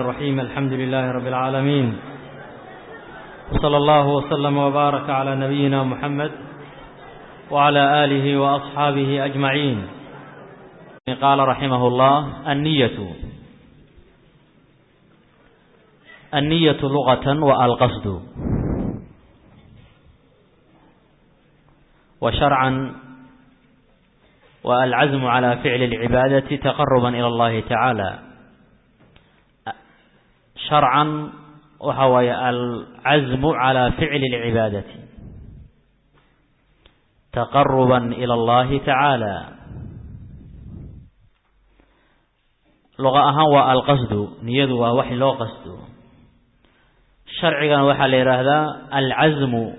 الرحيم الحمد لله رب العالمين وصلى الله وسلم وبارك على نبينا محمد وعلى آله وأصحابه أجمعين قال رحمه الله النية النية لغة والقصد وشرعا والعزم على فعل العبادة تقربا إلى الله تعالى شرعا وهو العزم على فعل العبادة تقربا إلى الله تعالى لغة أهان القصد نيد ووحي لو قصد شرعا وحا ليرهذا العزم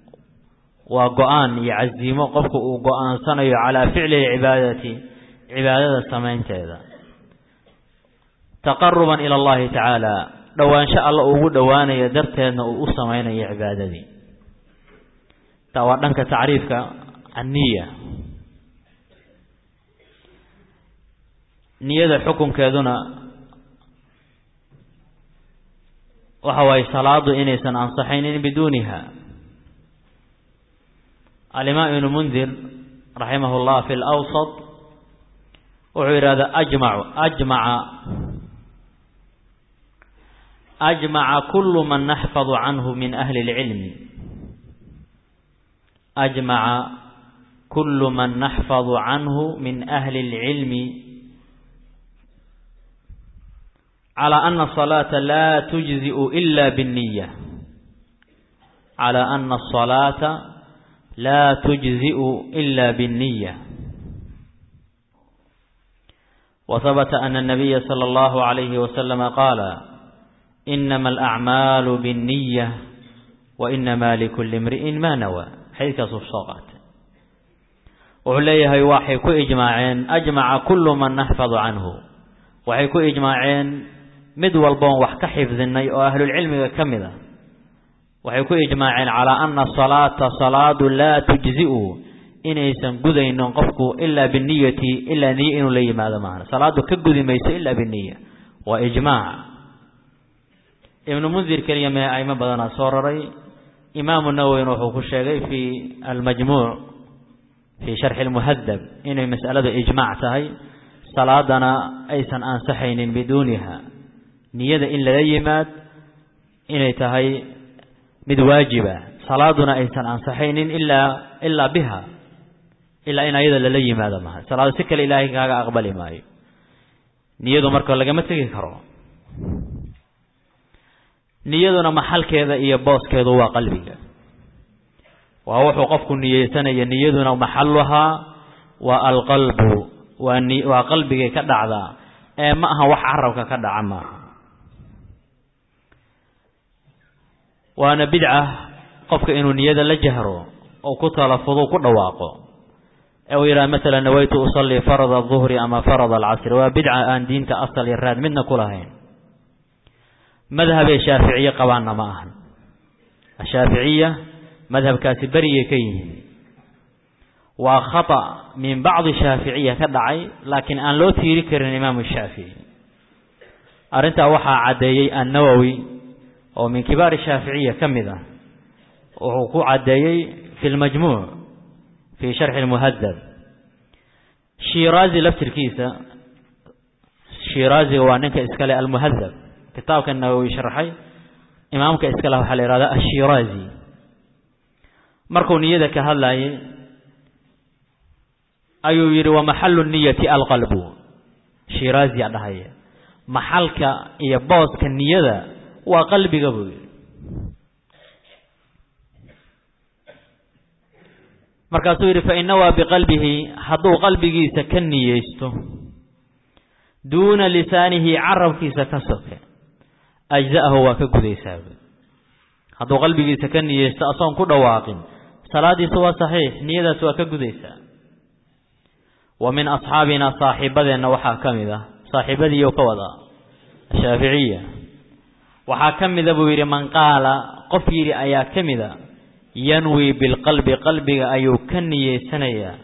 وقآن يعزيم قفك وقآن صنع على فعل العبادة عبادة سمين تيذا تقربا إلى الله تعالى dhowaansho alla ugu dhowaanaya darteedna uu u samaynayo cibaadadii taa waa dhanka tacriifka anniya niyada xukunkeeduna waxa waaye salaadu inaysan ansaxaynin biduuniha alimaam ibnu mundir raximah llah fi lawsat wuxuu yidhahdaa ajmacu ajmaca أجمع كل من نحفظ عنه من أهل العلم أجمع كل من نحفظ عنه من أهل العلم على أن الصلاة لا تجزئ إلا بالنية على أن الصلاة لا تجزئ إلا بالنية وثبت أن النبي صلى الله عليه وسلم قال إنما الأعمال بالنية وإنما لكل امرئ ما نوى حيث الصلاة وعليها يوحي كو إجماعين أجمع كل من نحفظ عنه وحي كو إجماعين مد والبون وحك حفظني وأهل العلم كمذا وحي كو إجماعين على أن الصلاة صلاة لا تجزئ إن يسن قذين ننقفك إلا بالنية إلا نيئ لي ماذا معنا صلاة كقذي ميس إلا بالنية وإجماع ibnu mundir keliya mee aimo badanaa soo raray imaamu nawowina wuxuu ku sheegay fi almajmuuc fii sharxi lmuhadab inay mas'aladu ijmaac tahay salaadana aysan ansaxaynin biduuniha niyada in lala yimaad inay tahay mid waajiba salaaduna aysan ansaxaynin ilaa ilaa biha ilaa in ayada lala yimaado maha salaado si kale ilaahay kaaga aqbali maayo niyadu marka lagama tegi karo niyaduna maxalkeeda iyo booskeedu waa qalbiga waa wuxuu qofku niyeysanaya niyaduna maxaluhaa waa alqalbu waa ni waa qalbigay ka dhacdaa ee ma aha wax carabka ka dhaca maaha waana bidca qofka inuu niyada la jahro oo ku talafudo ku dhawaaqo ee uu yidhaha masalan nawaytu usallii farada aduhri ama farada alcasri waa bidca aan diinta asal iyo raad midna ku lahayn madhabay shaaficiye qabaanna ma ahan ashaaficiya madhabkaasi beriyay ka yihiin waa khata min bacdi shaaficiya ka dhacay laakiin aan loo tiiri karin imaamu shaafici arrintaa waxaa caddeeyey annawowi oo min kibaari shaaficiya ka mid ah wuxuu ku caddeeyey fi lmajmuuc fii sharxi lmuhadab shiraazi laftirkiisa shiraaziga waa ninka iskale almuhadab kitaabka nawowi sharxay imaamka iskale waxaa la yihahdaa ashiraazi markuu niyada ka hadlayay ayuu yidhi wa maxalu niyati alqalbu shiraazi a dhahaya maxalka iyo booska niyada waa qalbiga buu yidhi markaasuu yidhi fa innawaa biqalbihi hadduu qalbigiisa ka niyeysto duuna lisaanihi carabkiisa ka soke ajza'ahu waa ka gudaysaa hadduu qalbigiisa ka niyeysto asoon ku dhawaaqin salaadiisu waa saxiix niyadaas waa ka gudaysaa wa min asxaabina saaxiibadeenna waxaa ka mid ah saaxiibadiiyo ka wada ashaaficiya waxaa ka mida buu yidhi man qaala qof yidhi ayaa ka mida yanwi bilqalbi qalbiga ayuu ka niyeysanayaa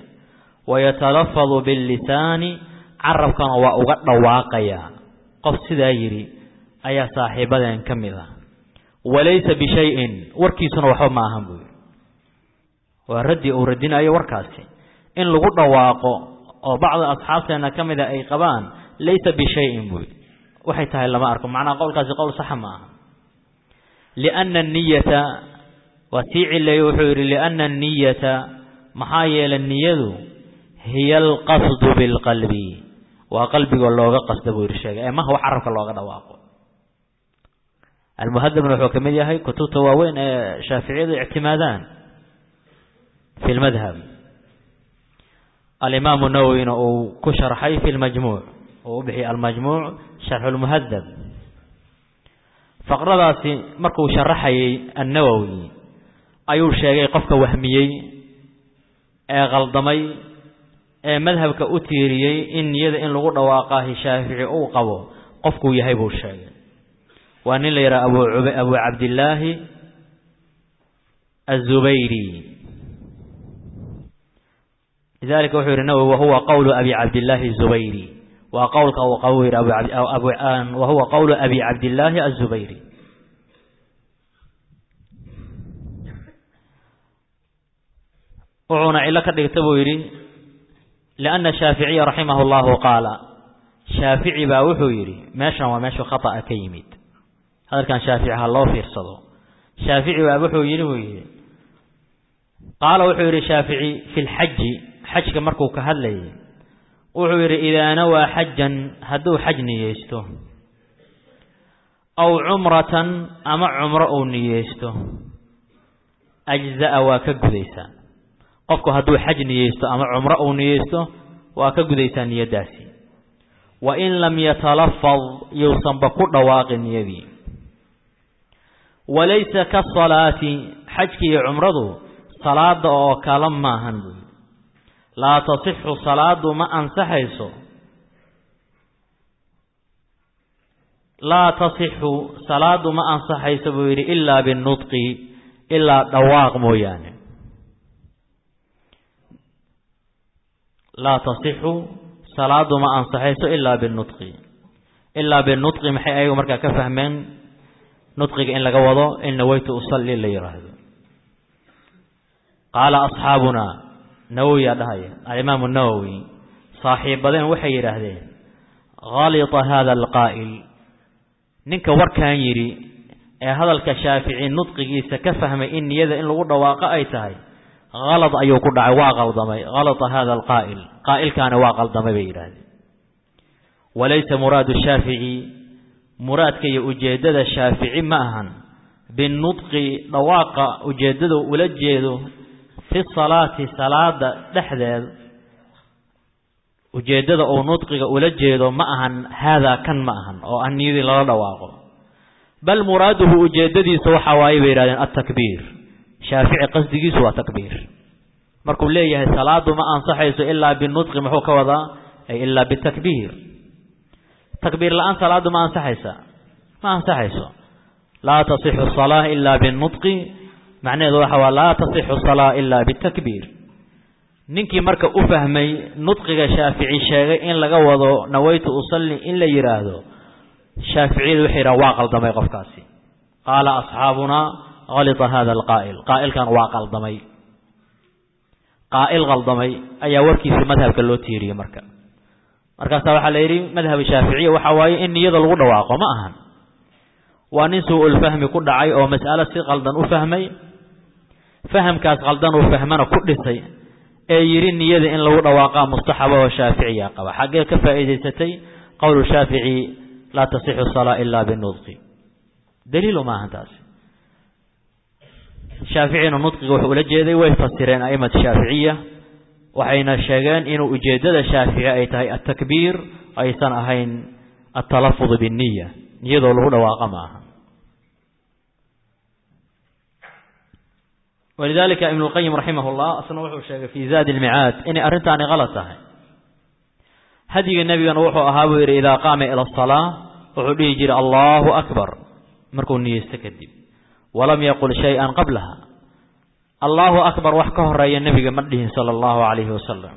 wayatalafadu billisaani carabkana waa uga dhawaaqayaa qof sidaa yidhi ayaa saaxiibadeen ka mid ah walaysa bishayin warkiisuna waxba ma ahan buu yidhi waa raddi uu radinayo warkaasi in lagu dhawaaqo oo bacda asxaabteena ka mida ay qabaan laysa bishayin buu yidhi waxay tahay lama arko macnaha qowlkaasi qowl saxa ma aha lianna aniyata waa sii cileeye wuxuu yidhi lianna anniyata maxaa yeelay niyadu hiya alqasdu bilqalbi waa qalbigoo looga qasda buu yidhi sheegay ee maha wax carabka looga dhawaaqo almuhadabna wuxuu ka mid yahay kutubta waaweyn ee shaaficiyadu ictimaadaan fi lmadhab alimaamu nawowina uu ku sharxay fi lmajmuuc uu u bixiyay almajmuuc sharxu lmuhadab faqradaasi markuu sharaxayay annawowi ayuu sheegay qofka wahmiyey ee qaldamay ee madhabka u tiiriyey in niyada in lagu dhawaaqaahi shaafici uu qabo qofkuu yahay buu sheegay waa nin la yidhaha abu abu cabdillaahi azubayri lidalika wuxuu yihi nawowi wahuwa qowlu abi cabdillaahi azubayri waa qowlka uu qabo yidhi wahuwa qowlu abi cabdillaahi azubayri wuxuuna cilo ka dhigta buu yidhi lianna shaaficiya raximahu llahu qaala shaafici baa wuxuu yidhi meeshan waa meeshu khata'a ka yimid hadalkan shaafici ha loo fiirsado shaafici baa wuxuu yidhi buu yidhi qaala wuxuu yidhi shaafici fi lxaji xajka markuu ka hadlayay wuxuu yidhi idaa nawaa xajan hadduu xaj niyeysto aw cumratan ama cumro uu niyeysto ajza'a waa ka gudaysaa qofku hadduu xaj niyeysto ama cumro uu niyeysto waa ka gudaysaa niyaddaasi wa in lam yatalafad yuusanba ku dhawaaqin niyadii walaysa kasalaati xajki iyo cumradu salaada oo kala maahan buuyi laa tasixu salaadu ma ansaxayso laa tasixu salaadu ma ansaxayso buu yidhi ilaa binudqi ilaa dhawaaq mooyaane laa tasixu salaadu ma ansaxayso ilaa binudqi ilaa binudqi maxay ayagu markaa ka fahmeen nudqiga in laga wado in naweytu usalli la yidhaahdo qaala asxaabunaa nawowiyaa dhahaya alimaamu nawowi saaxiibadeen waxay yidhaahdeen halita hada alqaa'il ninka warkan yidhi ee hadalka shaafici nudqigiisa ka fahmay in niyada in lagu dhawaaqo ay tahay halad ayuu ku dhacay waa qaldamay halita hada alqaa'il qaa'ilkaani waa qaldamay bay yidhaahdeen walaysa muraadu shaafici muraadka iyo ujeeddada shaafici ma ahan binudqi dhawaaqa ujeeddada ula jeedo fi salaati salaada dhexdeed ujeeddada uu nudqiga ula jeedo ma ahan haadaa kan ma ahan oo ah niyadii lala dhawaaqo bal muraaduhu ujeeddadiisa waxaa waaye bay yihahdeen altakbiir shaafici qasdigiisu waa takbiir markuu leeyahay salaadu ma ansaxayso ilaa binudqi muxuu ka wadaa ay ilaa bitakbiir takbiir la-aan salaadu ma ansaxaysa ma ansaxayso laa tasixu salaa ilaa binudqi macnaheedu waxa waa laa tasixu salaa ilaa bitakbiir ninkii marka u fahmay nudqiga shaafici sheegay in laga wado nawaytu usalli in la yidhaahdo shaaficiyadu waxay yidhahan waa qaldamay qofkaasi qaala asxaabunaa halita hada alqaa'il qaa'ilkan waa qaldamay qaa'il qaldamay ayaa warkiisa madhabka loo tiiriyey marka markaasaa waxaa la yidhi madhab shaaficiya waxaa waaye in niyada lagu dhawaaqo ma ahan waa nin suu-ulfahmi ku dhacay oo mas'alo si qaldan u fahmay fahamkaas qaldan uu fahmana ku dhisay ee yidhi niyada in lagu dhawaaqaa mustaxaba oo shaaficiya qaba xaggee ka faa'iidaysatay qowlu shaafici laa tasixu salaa ilaa binudqi daliilu maaha taasi shaaficina nudqiga wuxuu ula jeeday way fasireen a'imat shaaficiya waxayna sheegeen inuu ujeeddada shaafici ay tahay altakbiir aysan ahayn altalafud binniya niyadoo lagu dhawaaqa ma aha walidalika ibn اlqayim raximah اllah asna wuxuu sheegay fi zaadi اlmicaad inay arrintaani kalad tahay hadyiga nebigana wuxuu ahaa buu yidhi idaa qaama ila asalaa wuxuu dhihi jiray allahu akbar markuu niyeysto kadib walam yaqul shay-an qablaha allahu akbar wax ka horeeya nebiga ma dhihin sala allahu calayhi wasalam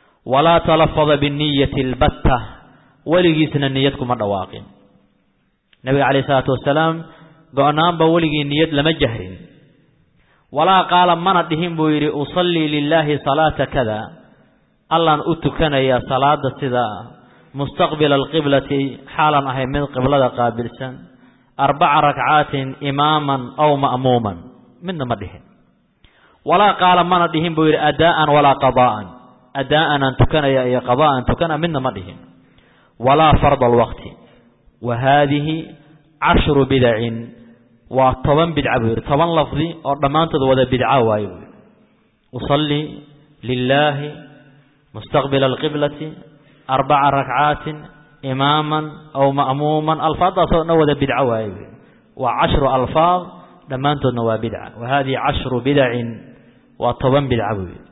walaa talafada biniyati albatta weligiisna niyad kuma dhawaaqin nebiga calayhi salaatu wasalaam go-naanba weligii niyad lama jahrin walaa qaala mana dhihin buu yidhi usallii lilaahi salaata kada allaan u tukanayaa salaada sidaa mustaqbila alqiblati xaalan ahay mid qiblada qaabilsan arbaca rakcaatin imaaman aw ma'muuman midna ma dhihin walaa qaala mana dhihin buu yidhi adaa'an walaa qadaa'an adaa'an aan tukanaya iyo qadaa'an tukana midna ma dhihin walaa farda alwaqti wa haadihi cashru bidacin waa toban bidca buu yidhi toban lafdi oo dhammaantood wada bidca waaye buu yidhi usallii lilaahi mustaqbila alqiblati arbaca rakcaatin imaaman aw ma'muuman alfaaddaasoo dhan wada bidco waaye buu yidhi waa cashru alfaad dhammaantoodna waa bidca wa haadihi cashru bidacin waa toban bidca buu yidhi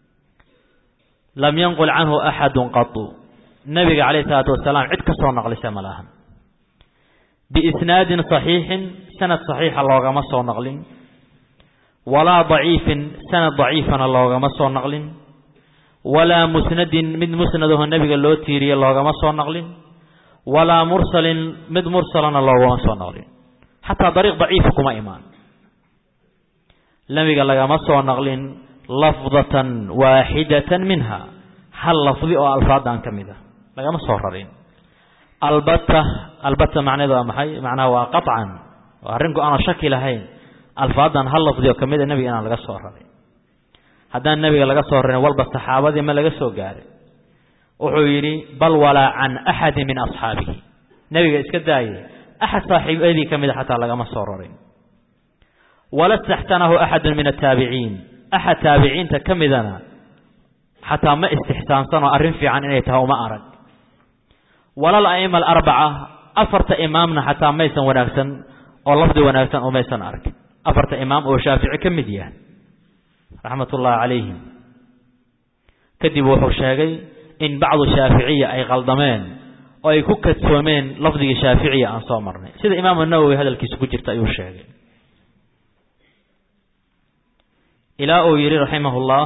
lam yanqul canhu axadun qatu nebiga calayhi salaatu wasalaam cid ka soo naqlisa ma lahan biisnaadin saxiixin sanad saxiixa loogama soo naqlin walaa daciifin sanad daciifana loogama soo naqlin walaa musnadin mid musnadaho nebiga loo tiiriye loogama soo naqlin walaa mursalin mid mursalana loogama soo naqlin xataa dariiq daciifa kuma imaan nebiga lagama soo naqlin lafdatan waaxidatan minha hal lafdi oo alfaadan ka mid a lagama soo rarin albata albata macneedu waa maxay macnaha waa qaطcan waa arrin go-aan oo shaki lahayn alfaadan hal lafdi oo kamid a nebiga inaan laga soo rarin haddaan nebiga laga soo rarin walba saxaabadii ma laga soo gaarin wuxuu yidhi bal walaa can axadi min asxaabihi nebiga iska daaye axad saaxiibadii ka mida xataa lagama soo rarin wala staxsanahu axadu min ataabiciin axad taabiciinta ka midana xataa ma istixsaansanoo arrin fiican inay tahay uma arag walal a'ima alarbaca afarta imaamna xataa maysan wanaagsan oo lafdi wanaagsan umaysan arag afarta imaam oo shaafici ka mid yahay raxmat ullaahi calayhim kadib wuxuu sheegay in bacdu shaaficiya ay qaldameen oo ay ku kadsoomeen lafdigii shaaficiya aan soo marnay sida imaamu nawowi hadalkiisa ku jirta ayuu sheegay ilaa uu yidhi raximah ullah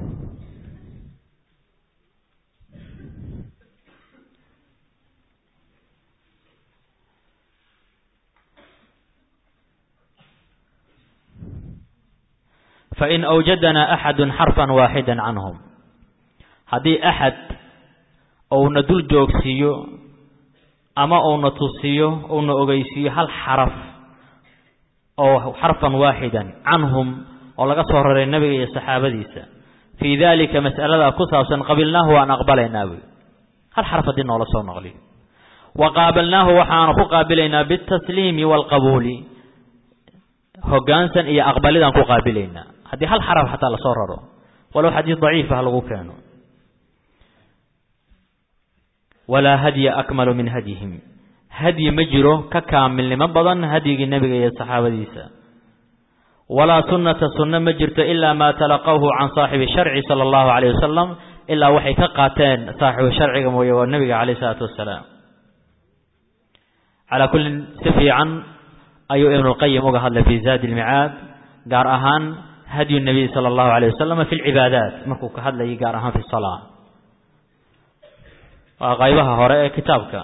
fain awjadana axadu xarfan waaxida canhum haddii axad uuna dul joogsiiyo ama uuna tusiyo uuna ogeysiiyo hal xaraf oo xarfan waaxidan canhum oo laga soo raray nebiga iyo saxaabadiisa fii dalika mas'alada ku saabsan qabilnaahu waan aqbalaynaa buy hal xaraf haddii noola soo naqliyo wa qaabalnaahu waxaanu ku qaabilaynaa bitasliimi waalqabuuli hogaansan iyo aqbalidaan ku qaabilaynaa haddii hal xaraf xataa lasoo raro walow xadiis daciifa ha lagu keeno walaa hadya akmalu min hadyihim hadyi ma jiro ka kaamilnimo badan hadyigii nebiga iyo saxaabadiisa walaa sunnata sunno ma jirto ilaa maa talaqawhu can saaxibi sharci sala allahu calayh wasalam ilaa waxay ka qaateen saaxibu sharciga mooye waa nebiga calayh isalaatu wasalaam calaa kullin si fiican ayuu ibnulqayim uga hadlay fii zaadi ilmicaad gaar ahaan hadyu nabiy sala allahu alayh wasalam fi lcibaadaat markuu ka hadlayay gaar ahaan fi salaa waa qaybaha hore ee kitaabka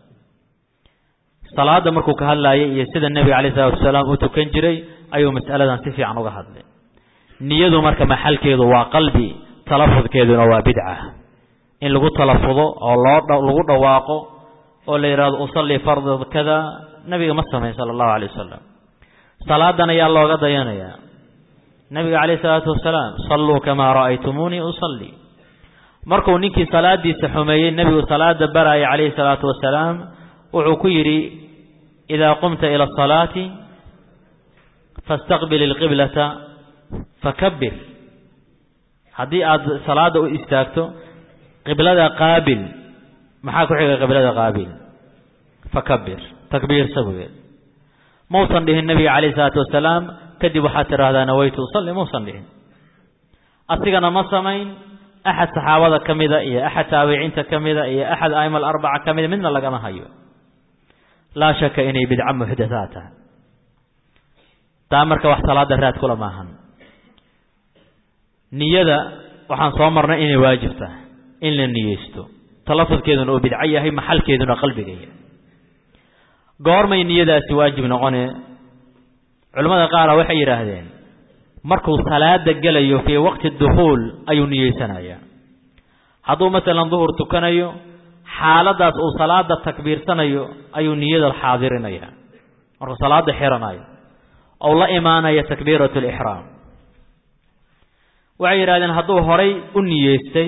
salaada markuu ka hadlaayay iyo sida nebiga calayh salatu wasalaam u tukan jiray ayuu mas'aladan si fiican uga hadlay niyadu marka maxalkeedu waa qalbi talafudkeeduna waa bidca in lagu talafudo oo loo lagu dhawaaqo oo la yidhahdo usallii farda kada nebiga ma samayn sala allahu alay wasalam salaadan ayaa looga dayanayaa nebiga calayh isalaatu wasalaam salluu kamaa ra'aytumuunii usallii markuu ninkii salaadiisa xumeeyey nebigu salaada baraaya calayhi salaatu wasalaam wuxuu ku yidhi idaa qumta ila asalaati fastaqbil ilqiblata fakabir haddii aad salaada u istaagto qiblada qaabil maxaa ku xiga qiblada qaabil fakabir takbiirsa bugeed mausan dhihin nebiga calayhi salaatu wasalaam kadib waxaad tidhaahdaa nawaytu usalli mausan dhihin asigana ma samayn axad saxaabada ka mida iyo axad taabiciinta ka mida iyo axad aima alarbaca ka mida midna lagama hayo laa shaka inay bidca muxdathaa tahay taa marka wax salaada raad kula maahan niyada waxaan soo marnay inay waajib tahay in la niyeysto talafudkeeduna uu bidco yahay maxalkeeduna qalbiga yahay goormay niyadaasi waajib noqone culimmada qaara waxay yidhaahdeen markuu salaada gelayo fii waqti dukhuul ayuu niyeysanayaa hadduu masalan duhur tukanayo xaaladaas uu salaada takbiirsanayo ayuu niyada xaadirinaya markuu salaada xiranayo ou la imaanaya takbiirat lixraam waxay yidhahdeen hadduu horay u niyeystay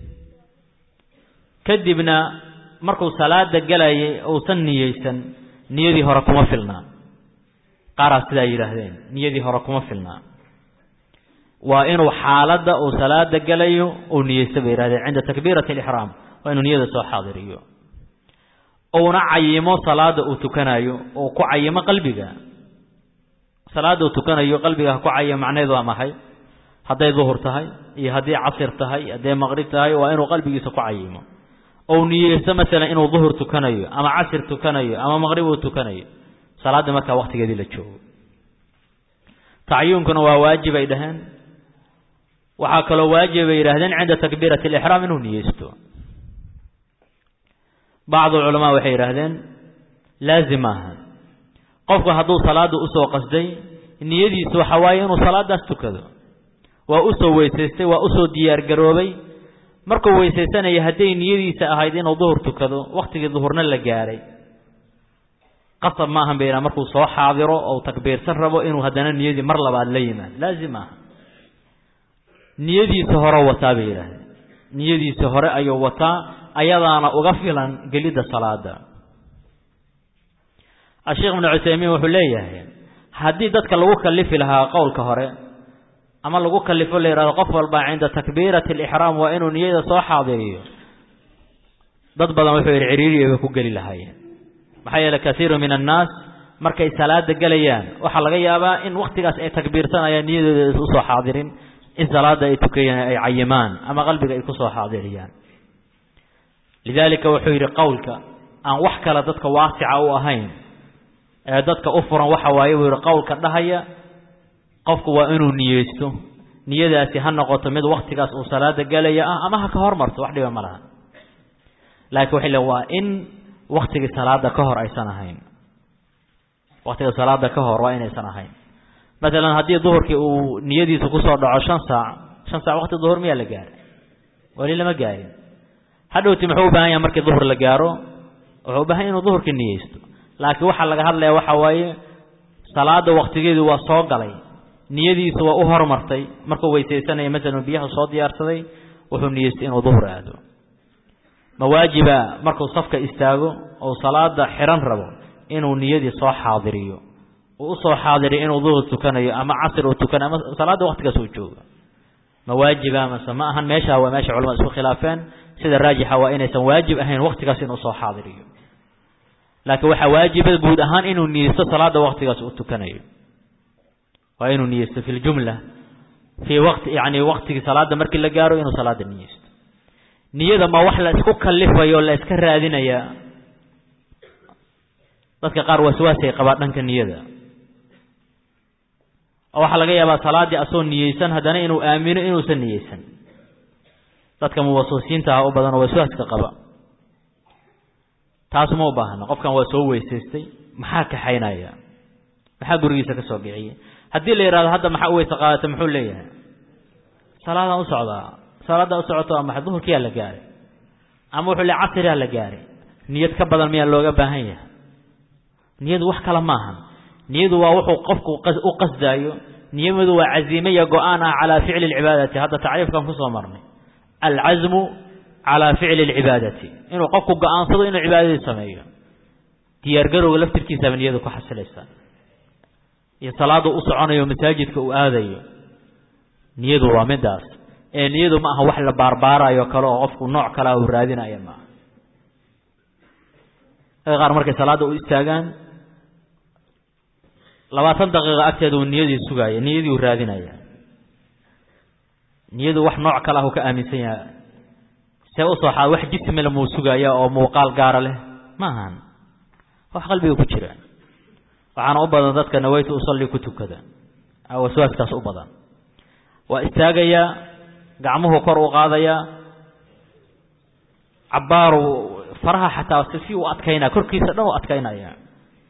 kadibna markuu salaada gelayay uusan niyeysan niyadii hore kuma filnaa qaaraa sidaa yidhaahdeen niyadii hore kuma filnaa waa inuu xaaladda uu salaada gelayo uu niyeysta bay yihahdeen cinda takbiirati alixraam waa inuu niyada soo xaadiriyo uuna cayimo salaada uu tukanayo uu ku cayimo qalbiga salaada uu tukanayo qalbiga ha ku cayimo macnaheedu waa maxay hadday duhur tahay iyo haddii casir tahay hadday maqrib tahay waa inuu qalbigiisa ku cayimo ou niyeysto masalan inuu duhur tukanayo ama casir tukanayo ama maqrib uu tukanayo salaadda markaa waqtigeedii la joogo tacyuunkuna waa waajib ay dhaheen waxaa kaloo waajib bay yidhahdeen cinda takbiirati alixraam inuu niyeysto bacdu culamaa waxay yidhaahdeen laazim maaha qofku hadduu salaada usoo qasday niyadiisu waxa waaye inuu salaadaas tukado waa usoo weysaystay waa usoo diyaargaroobay markuu weysaysanaya hadday niyadiisa ahayd inuu duhur tukado waktigii duhurna la gaaray qasab maahan bay yidhaha markuu soo xaadiro ou takbiirsan rabo inuu haddana niyadii mar labaad la yimaado laazim maaha niyadiisa hore wataa bay yidhaahdeen niyadiisa hore ayuu wataa ayadaana uga filan gelidda salaada asheekh ibnu cuthaymiin wuxuu leeyahay haddii dadka lagu kalifi lahaa qowlka hore ama lagu kalifo la yidhahdo qof walba cinda takbiirati alixraam waa inuu niyada soo xaadiriyo dad badan wuxuu yidhi ciriiriya bay ku geli lahaayeen maxaa yeele kasiiru min annaas markay salaada gelayaan waxaa laga yaabaa in waktigaas ay takbiirsanayaan niyadooda usoo xaadirin in salaada ay tukayaan ay cayimaan ama qalbiga ay kusoo xaadiriyaan lidaalika wuxuu yidhi qowlka aan wax kale dadka waasica u ahayn ee dadka u furan waxa waaye buu yidhi qowlka dhahaya qofku waa inuu niyeysto niyadaasi ha noqoto mid waktigaas uu salaada gelaya ah ama ha ka hormarto wax dhiba ma laha laakiin waxay le waa in waktigii salaada ka hor aysan ahayn waktiga salaada ka hor waa inaysan ahayn masalan haddii duhurkii uu niyadiisa kusoo dhaco shan saac shan saac wakti duhur miyaa la gaaray weli lama gaarin hadhowti muxuu u baahan yahay markii duhur la gaaro wuxuu u bahan yahy inuu duhurkii niyeysto laakiin waxaa laga hadlaya waxa waaye salaada waktigeedu waa soo galay niyadiisu waa u hormartay markuu weysaysanaya masalan biyaha soo diyaarsaday wuxuu niyeystay inuu duhur aado ma waajiba markuu safka istaago ou salaada xiran rabo inuu niyadii soo xaadiriyo uu usoo xaadiriyo inuu duhur tukanayo ama casir uu tukanayo ama salaada waktigaas uu joogo ma waajiba mase ma ahan meesha waa meesha culamada isku khilaafeen sida raajixa waa inaysan waajib ahayn waktigaas inuu soo xaadiriyo laakiin waxaa waajiba guud ahaan inuu niyeysto salaada waktigaas uu tukanayo waa inuu niyeysto fi ljumla fii waqti yani waktigii salaada markii la gaaro inuu salaada niyeysto niyada ma wax la isku kalifayo la iska raadinaya dadka qaar waswaasay qabaa dhanka niyada oo waxaa laga yaabaa salaaddii asoo niyeysan haddana inuu aamino inuusan niyeysan dadka muwaswasiinta ah u badan oo waswaaska qaba taas ma u baahna qofkan waa soo weysaystay maxaa kaxaynaya maxaa gurigiisa ka soo bixiyey haddii la yidhahdo hadda maxaa u weyse qaadata muxuu leeyahay salaadaan u socdaa salaaddaa u socoto waa maxay duhurkiyaa la gaaray ama wuxuu le casriyaa la gaaray niyad ka badan miyaa looga baahan yahay niyadu wax kale maahan niyadu waa wuxuu qofku u qasdaayo niyamadu waa caziime iyo go-aan ah calaa ficli alcibaadati hadda tacriifkan kusoo marnay alcazmu calaa ficli alcibaadati inuu qofku go-aansado inuu cibaadadii sameeyo diyaargarowga laftirkiisaba niyadu ku xasilaysa iyo salaada u soconayo masaajidka uu aadayo niyadu waa midaas ee niyadu ma aha wax la baarbaarayo kale oo qofku nooc kalea uu raadinayo maaha qaar markay salaada u istaagaan labaatan daqiiqa agteeda uu niyadii sugaaya niyadii uu raadinaya niyadu wax nooc kale ah uu ka aaminsan yahay see usoo xaad wax jismila muu sugaaya oo muuqaal gaara leh ma ahan wax qalbiga ku jira waxaana u badan dadka naweytu usalli ku tukada waswaaskaas u badan waa istaagayaa gacmuhu kor u qaadayaa cabbaaru faraha xataa si u adkaynaya korkiisa dhan u adkaynaya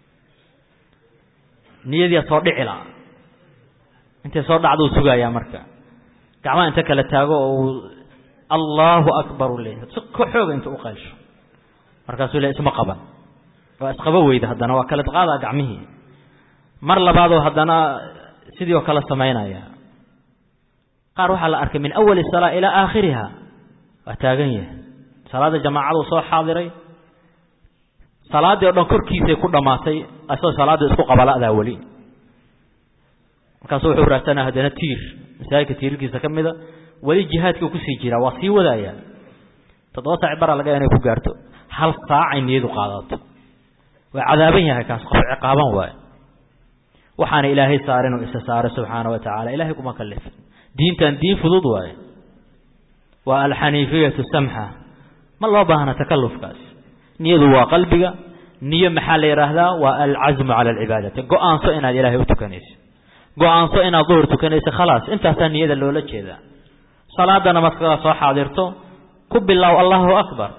niyadiia soo dhici la intay soo dhacduu sugayaa marka gacmaha inta kala taago oo uu allaahu akbar u leeyahay si ka xooga inta u qaysho markaasuu le isma qaban waa isqaba weyda haddana waa kala qaadaa gacmihii mar labaadoo haddana sidii oo kale samaynaya qaar waxaa la arkay min awali salaa ilaa aakhiriha waa taagan yahay salaada jamaacadu soo xaadiray salaaddii o dhan korkiisay ku dhammaatay asagoo salaadda isku qabala'daa weli markaasu wuxuu raadsanaa haddana tiir masaajidka tiirarkiisa ka mida weli jihaadkii kusii jiraa waa sii wadayaa toddoba saaci bara laga inay ku gaarto hal saacay niyadu qaadato waa cadaaban yahay kaas qof ciqaaban waaye waxaana ilaahay saarin oo isa saaray subxaana wa tacaala ilahay kuma kalifin diintan diin fudud waaye waa alxaniifiyatu samxa ma loo baahna takallufkaas niyadu waa qalbiga niyo maxaa la yidhaahdaa waa alcasmu cala alcibaadati go-aanso inaad ilaahay u tukanayso go-aanso inaad duhur tukanayso khalaas intaasaa niyada loola jeedaa salaadana markaa soo xaadirto ku bilow allahu akbar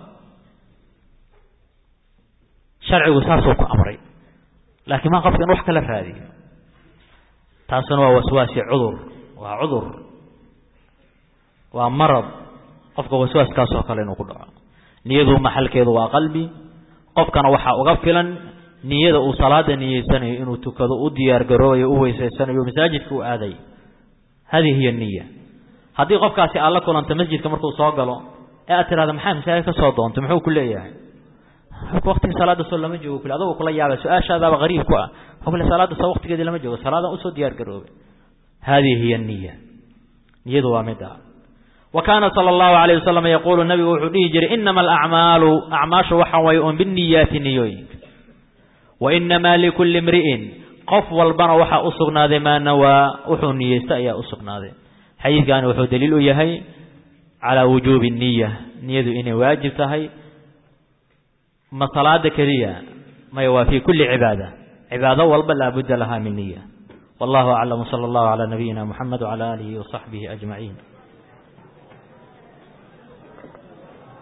sharcigu saasuu ku amray laakiin maa qofka in wax kala raadiyo taasuna waa waswaasi cudur waa cudur waa marad qofka waswaaskaasoo kale inuu ku dhaco niyadu maxalkeedu waa qalbi qofkana waxaa uga filan niyada uu salaada niyeysanayo inuu tukado u diyaar garoobayo u weysaysanayo masaajidka u aaday hadihi hiya niya haddii qofkaasi aad la kulanto masjidka markuu soo galo ee aad tirahda maxaa masaajid ka soo doontay muxuu ku leeyahay waqtigii salaada soo lama joogo kule adagoo kula yaaba su-aashaadaaba qariib ku ah kule salaada soo waqtigeedii lama joogo salaadan usoo diyaar garoobay hadihi hiya niya niyadu waa mid ah wa kaana sala allahu alayh wasalam yaquulu nabigu wuxuu dhihi jiray inama alacmaalu acmaashu waxa waye un biniyaati niyooyinka wa inamaa likulli imri'in qof walbana waxaa u sugnaaday maa nawaa wuxuu niyeysta ayaa u sugnaaday xadiidkani wuxuu daliil u yahay calaa wujuubi niya niyadu inay waajib tahay ma salaada keliya maya waa fii kulli cibaada cibaado walba laabudda lahaa min niya wallahu aclam sala allahu calaa nabiyina muxamed wacala aalihi wasaxbihi ajmaciin